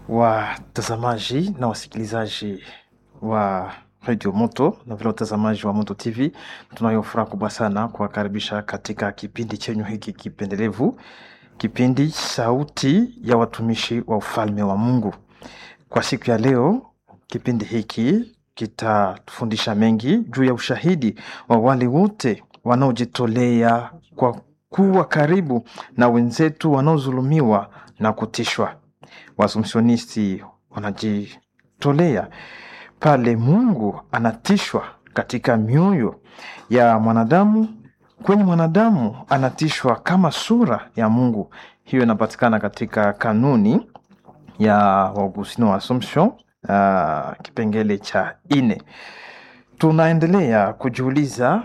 watazamaji na wasikilizaji wa Radio Moto na vile watazamaji wa Moto TV, tunayo furaha kubwa sana kuwakaribisha katika kipindi chenyu hiki kipendelevu, kipindi Sauti ya Watumishi wa Ufalme wa Mungu. Kwa siku ya leo, kipindi hiki kitatufundisha mengi juu ya ushahidi wa wale wote wanaojitolea kwa kuwa karibu na wenzetu wanaodhulumiwa na kutishwa. Waasumsionisti wanajitolea pale Mungu anatishwa katika mioyo ya mwanadamu, kwenye mwanadamu anatishwa kama sura ya Mungu. Hiyo inapatikana katika kanuni ya Waugustino wa Assumption, uh, kipengele cha ine. Tunaendelea kujiuliza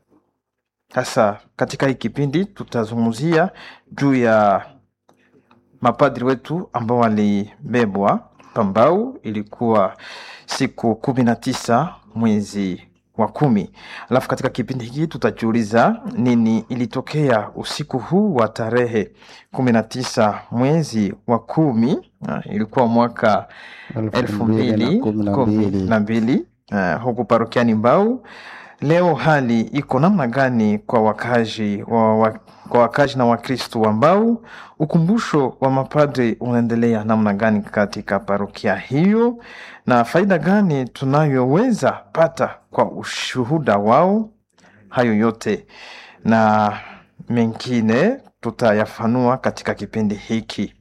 sasa, katika hii kipindi tutazungumzia juu ya mapadri wetu ambao walibebwa Pambau. Ilikuwa siku kumi na tisa mwezi wa kumi. Alafu katika kipindi hiki tutajiuliza nini ilitokea usiku huu wa tarehe kumi na tisa mwezi wa kumi. Ah, ilikuwa mwaka elfu mbili kumi na mbili uh, huku parokiani Mbau. Leo hali iko namna gani kwa wakazi wa, wa, kwa wakazi na Wakristo wa Mbau? Ukumbusho wa mapadri unaendelea namna gani katika parokia hiyo, na faida gani tunayoweza pata kwa ushuhuda wao? Hayo yote na mengine tutayafanua katika kipindi hiki.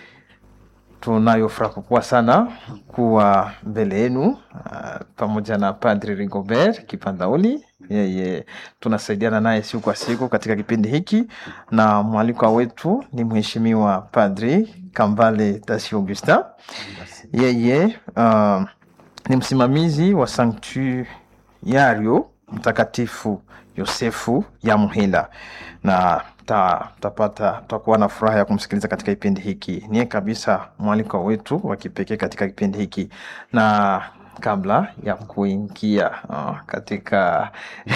Tunayo furaha kubwa sana kuwa mbele yenu uh, pamoja na Padri Rigobert Kipandauli. Yeye tunasaidiana naye siku kwa siku katika kipindi hiki, na mwalikwa wetu ni Mheshimiwa Padri Kambale Tasi Augustin. Yeye uh, ni msimamizi wa Sanktuario Mtakatifu Yosefu ya Muhila na tapata tutakuwa na furaha ya kumsikiliza katika kipindi hiki. Niye kabisa mwaliko wetu wa kipekee katika kipindi hiki, na kabla ya kuingia uh, katika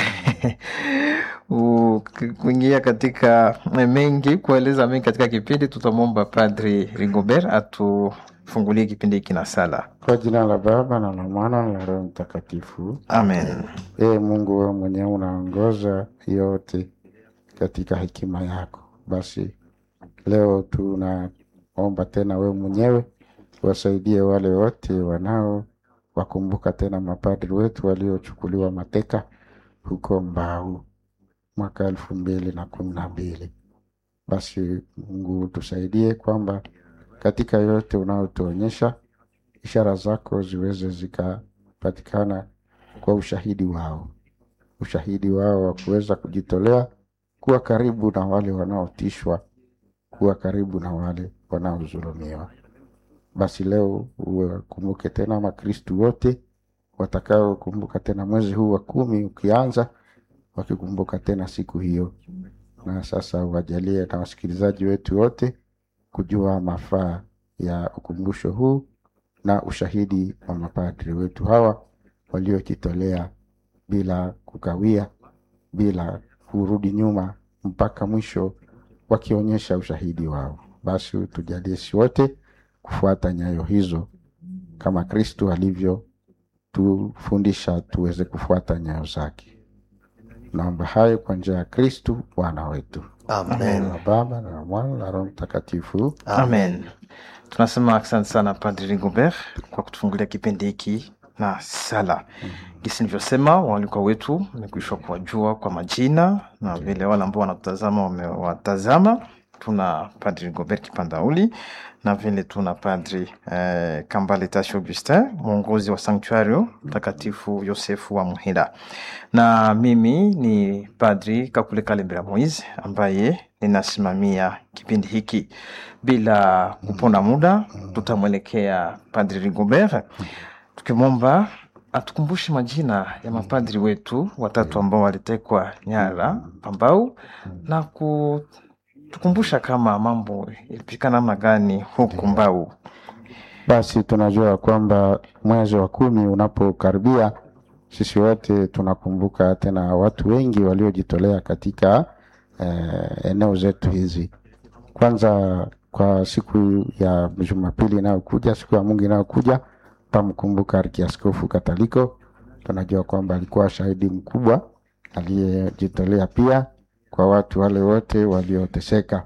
kuingia katika mengi kueleza mengi katika kipindi, tutamwomba Padri Rigobert atufungulie kipindi hiki na sala. Kwa jina la Baba na la Mwana na la Roho Mtakatifu, amen. Ee Mungu, wewe mwenyewe unaongoza yote katika hekima yako. Basi leo tunaomba tena wewe mwenyewe wasaidie wale wote wanao wakumbuka tena mapadri wetu waliochukuliwa mateka huko Mbau mwaka elfu mbili na kumi na mbili. Basi Mungu tusaidie kwamba katika yote unaotuonyesha ishara zako ziweze zikapatikana kwa ushahidi wao, ushahidi wao wa kuweza kujitolea kuwa karibu na wale wanaotishwa, kuwa karibu na wale wanaodhulumiwa. Basi leo uwakumbuke tena Makristu wote watakaokumbuka tena mwezi huu wa kumi ukianza, wakikumbuka tena siku hiyo, na sasa uwajalie na wasikilizaji wetu wote kujua mafaa ya ukumbusho huu na ushahidi wa mapadri wetu hawa waliojitolea bila kukawia, bila kurudi nyuma mpaka mwisho wakionyesha ushahidi wao. Basi tujalie si wote kufuata nyayo hizo kama Kristu alivyotufundisha tuweze kufuata nyayo zake. Naomba hayo kwa njia ya Kristu Bwana wetu. Amen. Na Baba na Mwana na Roho Mtakatifu. Amen. Tunasema asante sana Padri Rigobert kwa kutufungulia kipindi hiki na sala. Gisi nilivyosema, walikuwa wetu wamekwisha kuwajua kwa majina na vile wale ambao wanatutazama wamewatazama. Tuna Padri Rigobert Kipandauli na vile tuna Padri eh, Kambale Tashi Augustin, mwongozi wa Sanktuario Mtakatifu Yosefu wa Muhila, na mimi ni Padri Kakule Kalembera Moise ambaye ninasimamia kipindi hiki. Bila kuponda muda, tutamwelekea Padri Rigobert tukimwomba atukumbushe majina ya mapadri wetu watatu ambao walitekwa nyara Pambau na kutukumbusha kama mambo ilipika namna gani huku Mbau. Basi tunajua kwamba mwezi wa kumi unapokaribia, sisi wote tunakumbuka tena watu wengi waliojitolea katika eh, eneo zetu hizi. Kwanza kwa siku ya Jumapili inayokuja, siku ya Mungu inayokuja, tamkumbuka Arkiaskofu Kataliko. Tunajua kwamba alikuwa shahidi mkubwa aliyejitolea pia kwa watu wale wote walioteseka.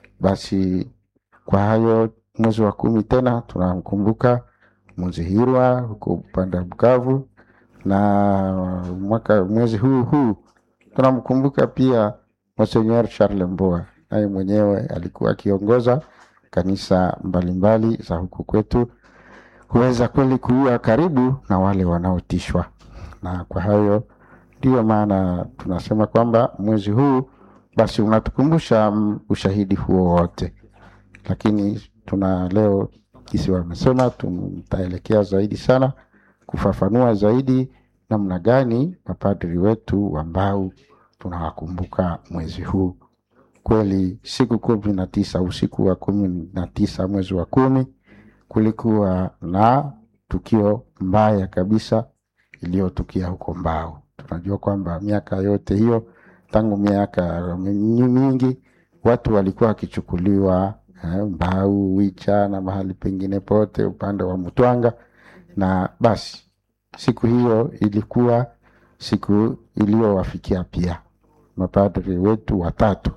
Basi kwa hayo, mwezi wa kumi tena tunamkumbuka Muzihirwa huko upande wa Bukavu, na mwaka mwezi huu huu tunamkumbuka pia Monseigneur Charles Mboa, naye mwenyewe alikuwa akiongoza kanisa mbalimbali za huku kwetu, huweza kweli kuwa karibu na wale wanaotishwa. Na kwa hayo ndiyo maana tunasema kwamba mwezi huu basi unatukumbusha mm, ushahidi huo wote, lakini tuna leo kisi wamesema tutaelekea zaidi sana kufafanua zaidi namna gani mapadri wetu ambao tunawakumbuka mwezi huu. Kweli siku kumi na tisa usiku wa kumi na tisa mwezi wa kumi kulikuwa na tukio mbaya kabisa iliyotukia huko Mbao. Tunajua kwamba miaka yote hiyo tangu miaka mingi watu walikuwa wakichukuliwa eh, Mbau, Wicha na mahali pengine pote upande wa Mtwanga, na basi siku hiyo ilikuwa siku iliyowafikia pia mapadri wetu watatu,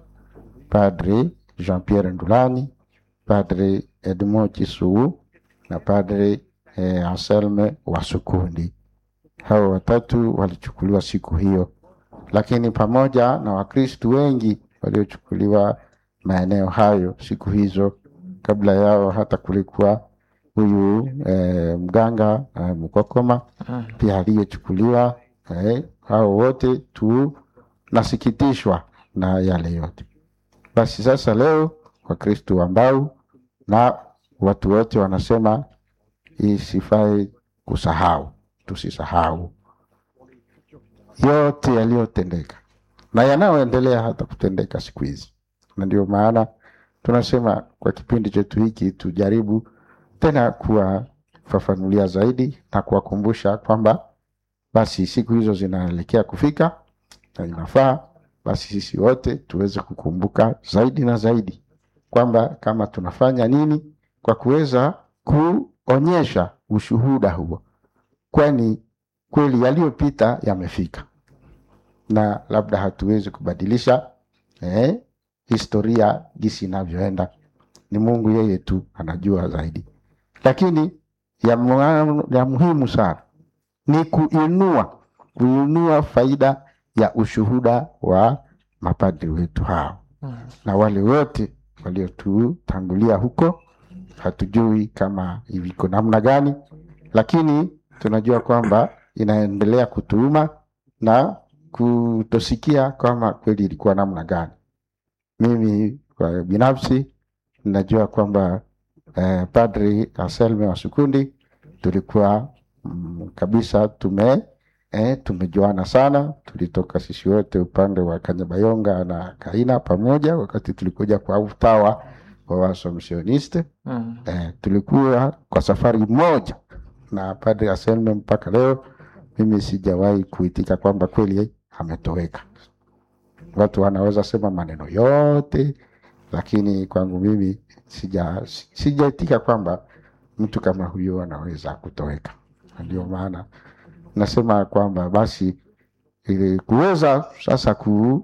Padri Jean Pierre Ndulani, Padri Edmond Chisuu na Padri eh, Anselme Wasukundi. Hao watatu walichukuliwa siku hiyo, lakini pamoja na Wakristu wengi waliochukuliwa maeneo hayo siku hizo. Kabla yao hata kulikuwa huyu eh, mganga eh, Mkokoma Mm. pia aliyechukuliwa. Eh, hao wote tunasikitishwa na yale yote. Basi sasa leo Wakristu ambao na watu wote wanasema isifai kusahau, tusisahau yote yaliyotendeka na yanayoendelea hata kutendeka siku hizi, na ndio maana tunasema kwa kipindi chetu hiki tujaribu tena kuwafafanulia zaidi na kuwakumbusha kwamba basi siku hizo zinaelekea kufika na inafaa basi sisi wote tuweze kukumbuka zaidi na zaidi kwamba kama tunafanya nini kwa kuweza kuonyesha ushuhuda huo, kwani kweli yaliyopita yamefika na labda hatuwezi kubadilisha eh, historia jinsi inavyoenda. Ni Mungu yeye tu anajua zaidi, lakini ya, mu- ya muhimu sana ni kuinua kuinua faida ya ushuhuda wa mapadri wetu hao Mm. na wale wote waliotutangulia huko. Hatujui kama iko namna gani, lakini tunajua kwamba inaendelea kutuuma na kutosikia kama kweli ilikuwa namna gani. Mimi kwa binafsi najua kwamba eh, Padri Anselme wa Sukundi tulikuwa mm, kabisa tume eh, tumejuana sana. Tulitoka sisi wote upande wa Kanyabayonga na Kaina pamoja, wakati tulikuja kwa utawa wa Waasomsioniste Mm. eh, tulikuwa kwa safari moja na Padri Anselme mpaka leo mimi sijawahi kuitika kwamba kweli ametoweka. Watu wanaweza sema maneno yote, lakini kwangu mimi sija sijaitika kwamba mtu kama huyo anaweza kutoweka. Na Ndio maana nasema kwamba basi ili kuweza sasa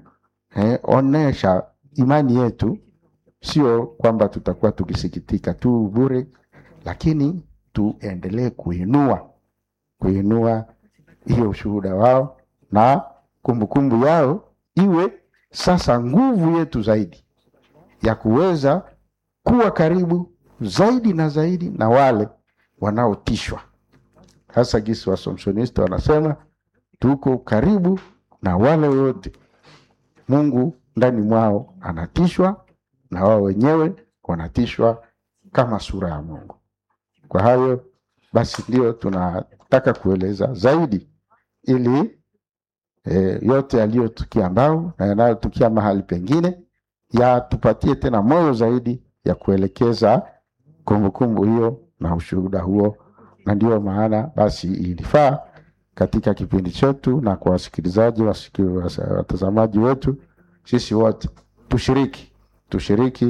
kuonesha imani yetu, sio kwamba tutakuwa tukisikitika tu bure, lakini tuendelee kuinua kuinua hiyo ushuhuda wao na kumbukumbu yao iwe sasa nguvu yetu zaidi ya kuweza kuwa karibu zaidi na zaidi na wale wanaotishwa, hasa gisi Wasomsonisti wanasema tuko karibu na wale wote Mungu ndani mwao anatishwa na wao wenyewe wanatishwa kama sura ya Mungu. Kwa hayo basi ndio tunataka kueleza zaidi ili e, yote yaliyotukia Mbau na yanayotukia mahali pengine yatupatie tena moyo zaidi ya kuelekeza kumbukumbu hiyo na ushuhuda huo, na ndio maana basi ilifaa katika kipindi chetu na kwa wasikilizaji wasiki- wasa- watazamaji wetu, sisi wote tushiriki tushiriki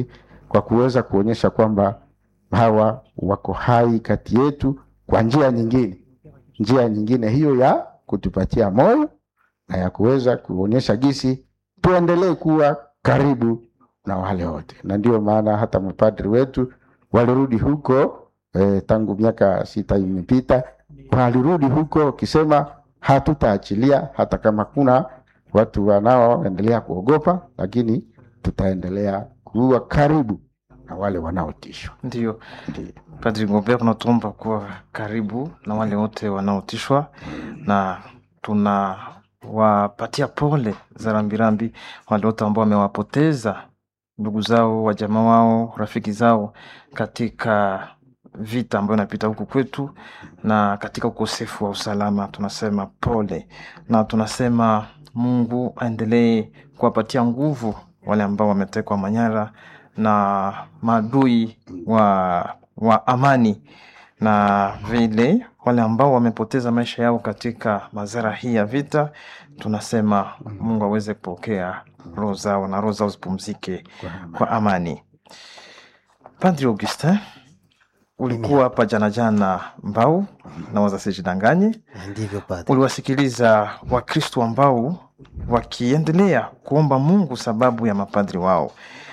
kwa kuweza kuonyesha kwamba hawa wako hai kati yetu kwa njia nyingine, njia nyingine hiyo ya kutupatia moyo na ya kuweza kuonyesha gisi tuendelee kuwa karibu na wale wote, na ndio maana hata mapadri wetu walirudi huko eh, tangu miaka sita imepita, walirudi huko wakisema hatutaachilia hata kama kuna watu wanaoendelea kuogopa, lakini tutaendelea kuwa karibu na wale wanaotishwa. Ndio Ndio. Padri Ngombe, tunatuomba kuwa karibu na wale wote wanaotishwa, na tunawapatia pole za rambirambi wale wote ambao wamewapoteza ndugu zao, wajamaa wao, rafiki zao katika vita ambayo inapita huku kwetu na katika ukosefu wa usalama. Tunasema pole na tunasema Mungu aendelee kuwapatia nguvu wale ambao wametekwa manyara na maadui wa, wa amani na vile wale ambao wamepoteza maisha yao katika madhara hii ya vita, tunasema Mungu aweze kupokea roho zao na roho zao zipumzike kwa amani. Padri Augustin, ulikuwa hapa jana jana Mbau na wazasijidanganye, Ndivyo padre. uliwasikiliza Wakristo ambao wakiendelea kuomba Mungu sababu ya mapadri wao.